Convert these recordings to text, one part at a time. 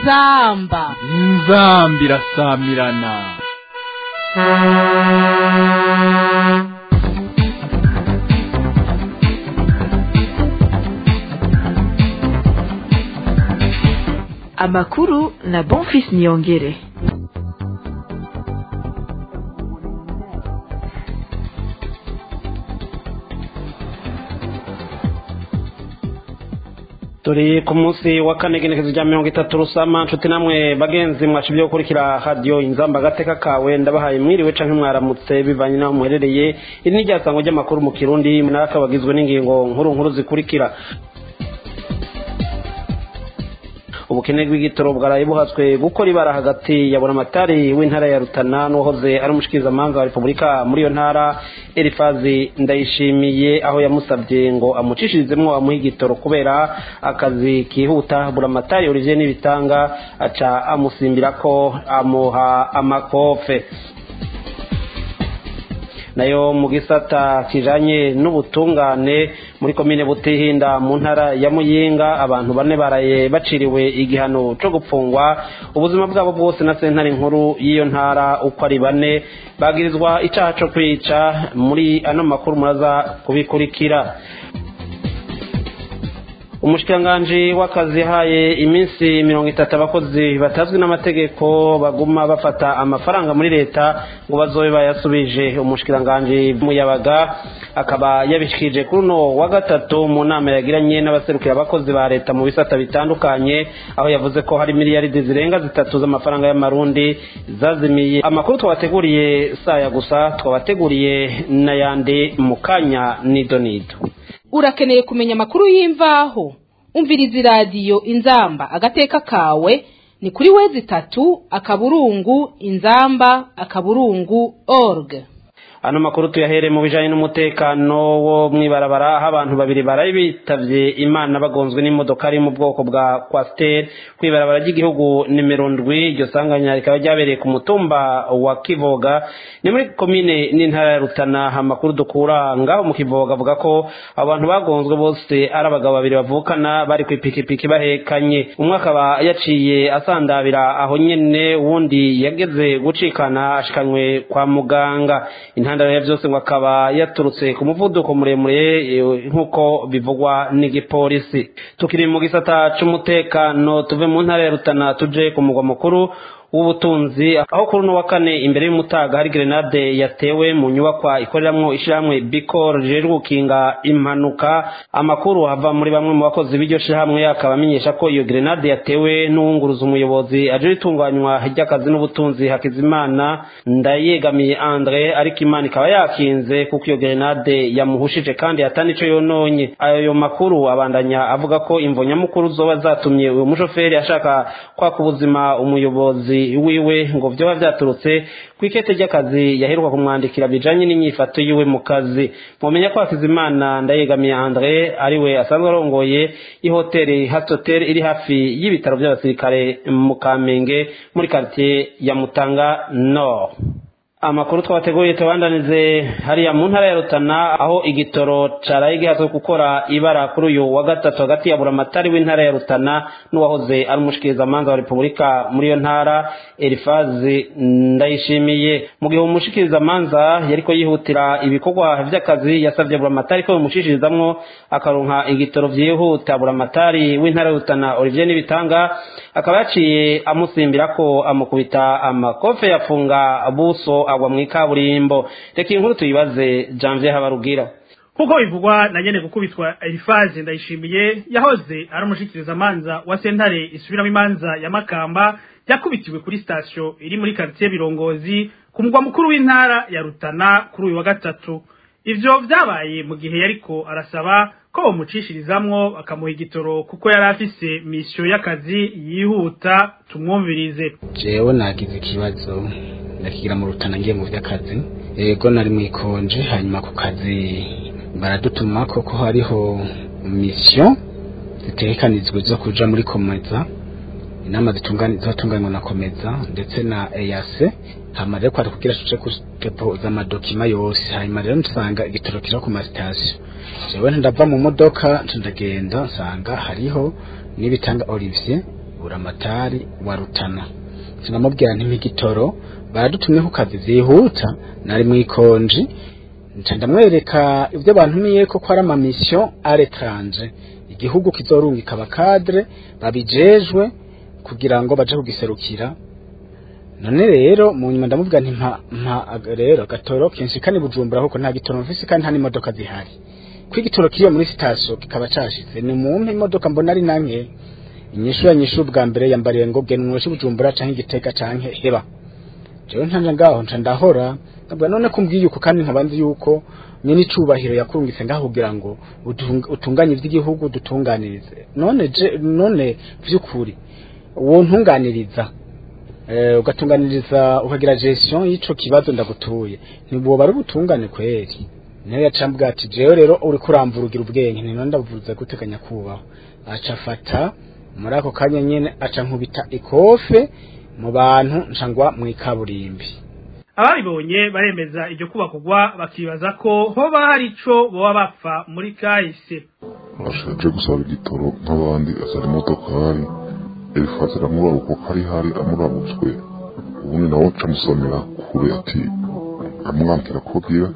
inzamba inzamba irasamirana amakuru na bonfis niyongere turi ku munsi wa kane igenekezo rya mirongo itatu rusama nshuti namwe bagenzi mwacu ibyo gukurikira radiyo inzamba agateka kawe ndabahaye mwiriwe canke mwaramutse bivanye n'aho muherereye iri ni ryasango ry'amakuru mu kirundi naka bagizwe n'ingingo nkuru nkuru zikurikira ubukene bw'igitoro bwaraye buhatswe gukora ibara hagati ya buramatari w'intara ya rutana n'uwahoze ari umushikirizamanza wa repubulika muri iyo ntara erifazi ndayishimiye aho yamusabye ngo amucishirizemwo amuha igitoro kubera akazi kihuta buramatari olivier n'ibitanga aca amusimbira ko amuha amakofe nayo mu gisata kijanye n'ubutungane muri komine butihinda mu ntara ya muyinga abantu bane baraye baciriwe igihano cyo gupfungwa ubuzima bwabo bwose na sentare nkuru y'iyo ntara uko ari bane bagirizwa icaha co kwica muri ano makuru muraza kubikurikira umushikiranganji w'akazi yahaye iminsi mirongo itatu abakozi batazwi n'amategeko baguma bafata amafaranga muri leta ngo bazobe bayasubije umushikiranganji muyabaga akaba yabishikije kuri uno wa gatatu mu nama yagiranye n'abaserukira abakozi ba leta mu bisata bitandukanye aho yavuze ko hari miliyaridi zirenga zitatu z'amafaranga y'amarundi zazimiye amakuru twabateguriye saya gusa twabateguriye n'ayandi mu kanya nido nido urakeneye kumenya amakuru y'imvaho umviriza iradiyo inzamba agateka kawe ni kuri wezi itatu akaburungu inzamba akaburungu org ano makuru tuyahere mu bijanye n'umutekano wo mwibarabara aho abantu babiri baraye bitavye imana bagonzwe n'imodoka ari mu bwoko bwa kwasiteri kw'ibarabara ry'igihugu nimero ndwi iryo sanganya rikaba ryabereye ku mutumba wa kivoga ni muri komine n'intara ya rutana amakuru dukura ngaho mu kivoga avuga ko abantu bagonzwe bose ari abagabo babiri bavukana bari kw'ipikipiki bahekanye umwe akaba yaciye asandabira aho nyene uwundi yageze gucikana ashikanywe kwa muganga intandaro ya byose ngo akaba yaturutse ku muvuduko muremure nk'uko bivugwa n'igipolisi tukiri mu gisata c'umutekano tuve mu ntara ya rutana tuje ku mugwa mukuru w'ubutunzi aho kuri uno wa kane imbere y'umutaga hari grenade yatewe mu nyubakwa ikoreramwo ishirahamwe bikor rijejwe gukinga impanuka amakuru ava muri bamwe mu bakozi b'iryo shirahamwe akaba amenyesha ko iyo grenade yatewe n'uwunguruza umuyobozi aje ritunganywa ry'akazi n'ubutunzi hakizimana ndayegamiye andre ariko imana ikaba yakinze kuko iyo grenade yamuhushije kandi atani ico yononye ayo makuru abandanya avuga ko imvo nyamukuru zoba zatumye uyu mushoferi ashaka kwaka ubuzima umuyobozi wiwe ngo vyoba vyaturutse kw'ikete ry'akazi yaheruka kumwandikira bijanye n'inyifato yiwe mu kazi mumenya ko hakizimana ndayegamiye andre ariwe asanzwe arongoye ihoteli hasotel iri hafi y'ibitaro vy'abasirikare mu kamenge muri quartier ya mutanga nord amakuru twabateguriye tubandanize hariya mu ntara ya rutana aho igitoro caraye gihatswe gukora ibara kuri uyu wa gatatu hagati ya buramatari w'intara ya rutana n'uwahoze ari umushikirizamanza wa repubulika muri iyo ntara elifazi ndayishimiye mu gihe umushikirizamanza yariko yihutira ibikorwa vy'akazi yasavye buramatari ko bimushishirizamwo akaronka igitoro vyihuta buramatari w'intara ya rutana olivier n'ibitanga akaba yaciye amusimbira ko amukubita amakofe yafunga buso agwa mu ikaburimbo reka inkuru tuyibaze janvier habarugira kuko bivugwa na nyene gukubitwa Elifaze ndayishimiye yahoze ari umushikirizamanza wa sentare isubiramo imanza ya Makamba yakubitiwe kuri station iri muri quartier Birongozi ku mugwa mukuru w'intara ya Rutana kuri uyu wa gatatu ivyo vyabaye mu gihe yariko arasaba ko bamucishirizamwo bakamuha igitoro kuko yari afise misiyo y'akazi yihuta tumwumvirize jewe nagize ikibazo ndakigira mu rutana ngiye mu vy'akazi ego nari mwikonje hanyuma ku kazi baradutuma koko hariho misiyo zitegekanijwe zo kuja muri komeza inama zitunganywa na komeza ndetse na eyase hama rero kwari kugira tuje kudepoza amadokima yose hanyuma rero nsanga igitoro kija ku masitasiyo jewe ndava mu modoka ndagenda nsanga hariho n'ibitanga Olivier buramatari wa rutana sinamubwira nti nk'igitoro baradutumye ku kazi zihuta nari mu ikonji nca ndamwereka ibyo bantumiye ko ko ari amamisiyo aretranje igihugu kizorungika abakadre babijejwe kugira ngo baje kugiserukira none rero mu nyuma ndamubwira nti mpa mpa rero gatoro kenshi kani bujumbura kuko nta gitoro mfise kandi nta n'imodoka zihari ko igitoro kiriyo muri sitasiyo kikaba cashitse ni mumpe imodoka mbona ari nanke inyishu yanyishu bwa mbere yambariye ngo gena umweshe bujumbura canke igitega canke heba jewe ntanje ngaho nca ndahora ndabwira none kumbwiye uko kandi nkaba nzi yuko nyine icubahiro yakurungitse ngaho kugira ngo utung- utunganye ivy'igihugu dutunganirize none je none vy'ukuri uwo ntunganiriza eh, ugatunganiriza ukagira gestion y'ico kibazo ndagutuye ntiboba ari ubutungane kweri niyo yacambwa ati jewe rero uri kurambura ugira ubwenge nino ndavuze guteganya kubaho aca afata muri ako kanya nyene aca nkubita ikofe mu bantu ncangwa mu ikaburimbi ababibonye baremeza iryo kubakugwa bakibaza ko hoba hari ico boba bapfa muri kahise ashaje gusaba igitoro nk'abandi azana imodokari elifazi aramuraba uko kari hari amurabutswe ubundi nawe aca amusomera kure ati amwambwira ko bwira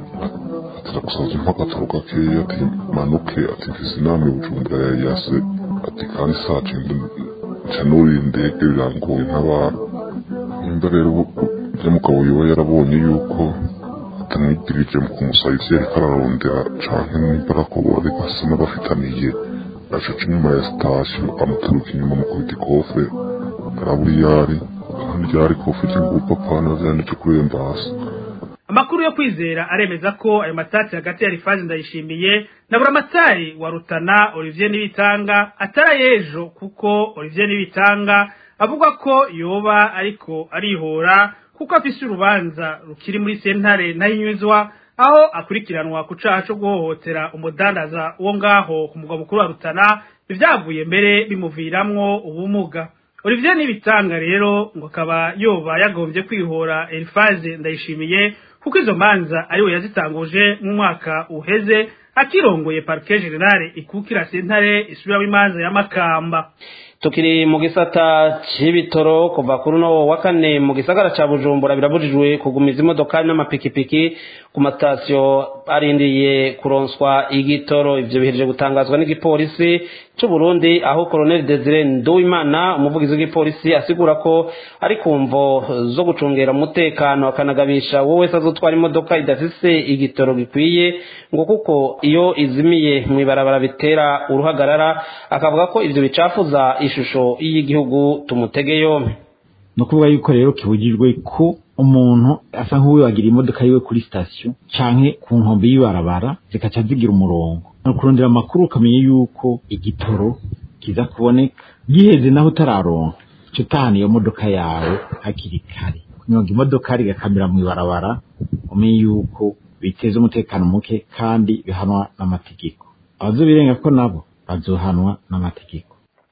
ati aragusaza umpa agatoro gakeya ati manuke ati mfise inama i bujumbura ya yase ati kandi saa cenda nca nuriye indege birangoye ntabara nimba rero ivyo mugabo yoba yarabonye yuko atamwigirije mu kumusaba ivyo yariko ararondera canke nimba arako bari basa n'abafitaniye acaca inyuma ya sitasiyo amuturuka inyuma mu kubita ikofe arabura iyo ari kandi ryari ikofe ry'ingupa pana vyanditse kuri embasi amakuru yo kwizera aremeza ko ayo matati hagati ya rifazi ndayishimiye na buramatari wa rutana olivier nibitanga atari ayejo kuko olivier nibitanga avuga ko yoba ariko arihora kuko afise urubanza rukiri muri sentare ntayinyuzwa aho akurikiranwa ku caha co guhohotera umudandaza wo ngaho ku mugwa mukuru wa rutana ivyavuye mbere bimuviramwo ubumuga olivier nibitanga rero ngo akaba yoba yagombye kwihora elifaze ndayishimiye kuko izo manza ariwe yazitanguje mu mwaka uheze akirongoye parke generale ikukira sentare isubiramo imanza ya makamba tukiri mu gisata c'ibitoro kuva kuri uno wa kane mu gisagara ca bujumbura birabujijwe kugumiza imodokari n'amapikipiki ku matasiyo arindiriye kuronswa igitoro ivyo bihereje gutangazwa n'igipolisi c'u Burundi aho Colonel Desire Nduwimana umuvugizi w'igipolisi asigura ko ari kumvo zo gucungera umutekano akanagabisha wowe wese azotwara imodoka idafise igitoro gikwiye ngo kuko iyo izimiye mw'ibarabara bitera uruhagarara akavuga ko ivyo bicafuza ishusho y'igihugu tumutege yompe ni ukuvuga yuko rero kibujijwe ko umuntu asa nk'uwibagira imodoka yiwe kuri sitasiyo canke ku nkombe y'ibarabara zikaca zigira umurongo ni ukurondera amakuru ukamenya yuko igitoro kiza kuboneka giheze naho utararonka uca utahana iyo modoka yawe hakiri kare kunyonga imodoka rigakamira mu ibarabara umenye yuko biteza umutekano muke kandi bihanwa n'amategeko abazobirenga ko nabo bazohanwa n'amategeko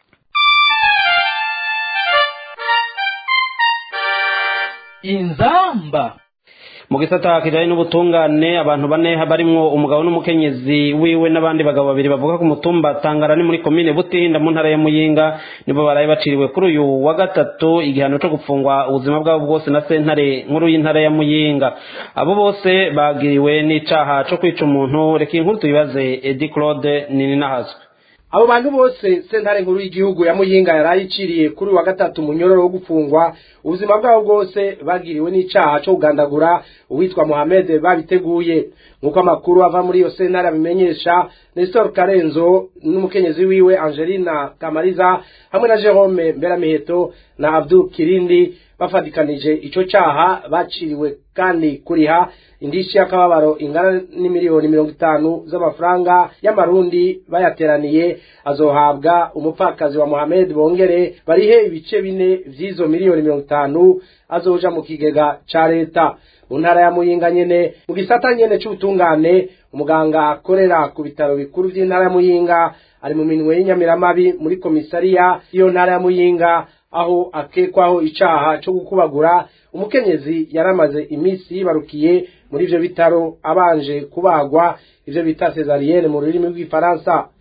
inzamba mu gisata kijanye n'ubutungane abantu bane barimwo umugabo n'umukenyezi wiwe n'abandi bagabo babiri bavuga ku mutumba tangara ni muri komine butinda mu ntara ya muyinga nibo baraye baciriwe kuri uyu wa gatatu igihano co gupfungwa ubuzima bwabo bwose na sentare nkuru y'intara ya muyinga abo bose bagiriwe n'icaha co kwica umuntu reka inkuru tuyibaze edi claude nininahazwe abo bantu bose sentare nkuru y'igihugu ya muyinga yarayiciriye kuri uyu wa gatatu munyororo wo gufungwa ubuzima bwabo bwose bagiriwe n'icaha co kugandagura uwitwa Mohamed babiteguye nk'uko amakuru ava muri iyo sentare abimenyesha Nestor Karenzo n'umukenyezi wiwe Angelina Kamariza hamwe na Jerome Mberamiheto na Abdul Kirindi bafatikanije ico caha baciriwe kandi kuriha indishi y'akababaro ingana n'imiliyoni mirongo itanu z'amafaranga y'amarundi bayateraniye azohabwa umupfakazi wa Mohamed bongere barihe ibice bine vy'izo miliyoni mirongo itanu azoja mu kigega ca leta mu ntara ya muyinga nyene mu gisata nyene c'ubutungane umuganga akorera ku bitaro bikuru vy'intara ya muyinga ari mu minwe y'inyamiramabi muri komisariya y'iyo ntara ya muyinga aho akekwaho icaha co gukubagura umukenyezi yaramaze imisi yibarukiye muri ivyo bitaro abanje kubagwa ivyo bita cesarienne mu rurimi rw'ifaransa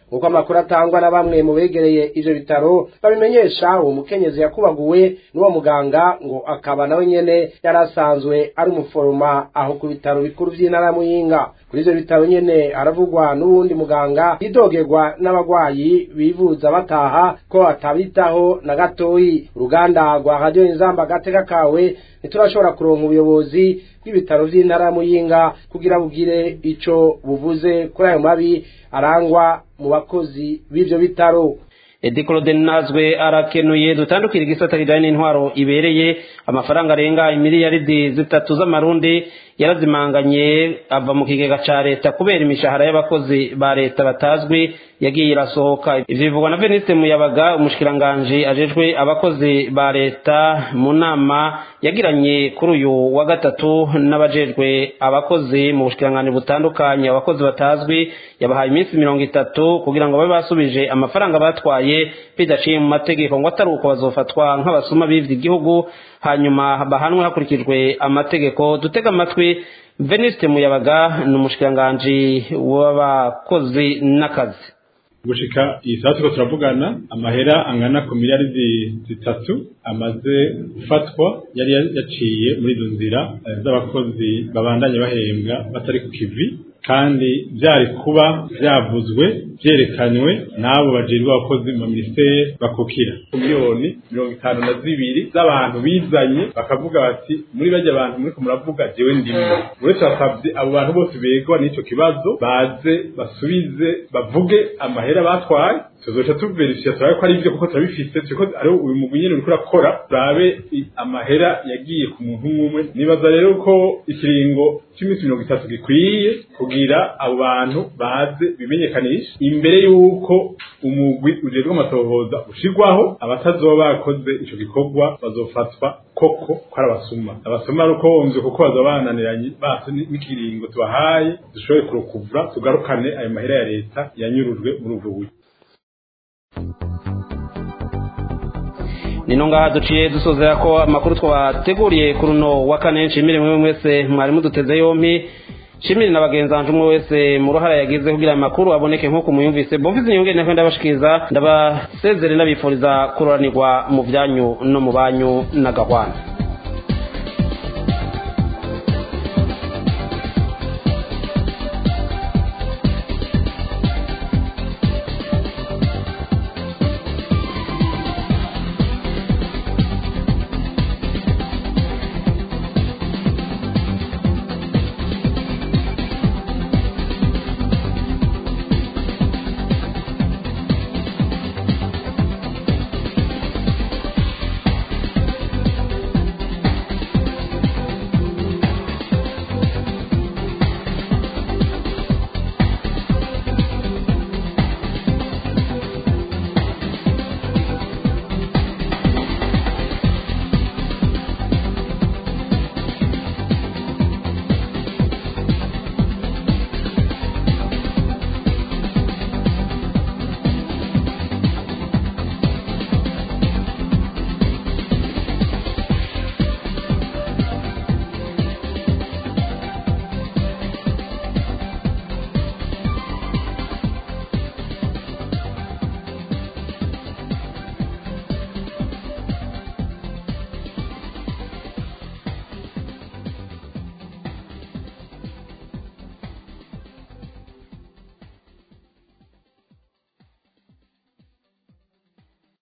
nk'uko amakuru atangwa na bamwe mu begereye ivyo bitaro babimenyesha uwo mukenyezi yakubaguwe n'uwo muganga ngo akaba nawe nyene yari asanzwe ari umuforoma aho ku bitaro bikuru vy'intara ya muyinga kuri ivyo bitaro nyene haravugwa n'uwundi muganga yidogerwa n'abagwayi bivuza bataha ko atabitaho na gatoyi uruganda rwa radiyo inzamba gateka kawe ntiturashobora kuronka ubuyobozi bw'ibitaro vy'intara ya muyinga kugira bugire ico buvuze kuri ayo mabi arangwa mu bakozi b'ivyo bitaro Edi Claude Nazwe arakenuye dutandukira igisata kijanye n'intwaro ibereye amafaranga arenga imiliyaridi zitatu z'amarundi yarazimanganye ava mu kigega ca leta kubera imishahara y'abakozi ba leta batazwi yagiye irasohoka ivyo bivugwa na Veniste Muyabaga umushikiranganje ajejwe abakozi ba leta mu nama yagiranye kuri uyu wa gatatu n'abajejwe abakozi mu bushikiranganje butandukanye abakozi batazwi yabahaye iminsi mirongo itatu kugira ngo babe basubije amafaranga batwaye bidaciye mu mategeko ngo atari uko bazofatwa nk'abasuma bivye igihugu hanyuma bahanwe hakurikijwe amategeko dutega amatwi Veniste Muyabaga ni umushikiranganji w'abakozi n'akazi gushika iyi saa turiko turavugana amahera angana ku miliyaridi zitatu amaze gufatwa yari yaciye muri izo nzira z'abakozi babandanye bahembwa batari ku kivi kandi byari kuba byavuzwe byerekanywe n'abo bajejwe abakozi mu minisiteri bakukira miliyoni mirongo itanu na zibiri z'abantu bizanye bakavuga bati muri bajya abantu muriko muravuga jewe ndimwe uretse basabye abo bantu bose begwa n'icyo kibazo baze basubize bavuge amahera batwaye tuzoca tuverifya turabe ko ari byo kuko turabifise turiko ari uyu mugwi nyene uriko urakora turabe amahera yagiye ku muntu umwe nibaza rero ko ikiringo cy'iminsi mirongo itatu gikwiye kugira abo bantu baze bimenyekanisha imbere y'uko umugwi ujejwe amatohoza ushirwaho abatazoba bakoze ico gikorwa bazofatwa koko ko ari abasuma abasuma ari uko wumvye kuko bazoba bananiranye basi n'ikiringo tubahaye dushobore kurukuvura tugarukane ayo mahera ya leta yanyurujwe muri ubwo buryo nino ngaha duciye dusozera ko amakuru twabateguriye kuri uno wa kane nshimire mwe mwese mwari muduteze yompi shimire na bagenzi banje umwe wese mu ruhara yagize kugira amakuru aboneke nk'uko muyumvise bomvise inyongere nakwe ndabashikiriza ndabasezere ndabifuriza kuroranirwa mu byanyu no mu banyu n'agahwana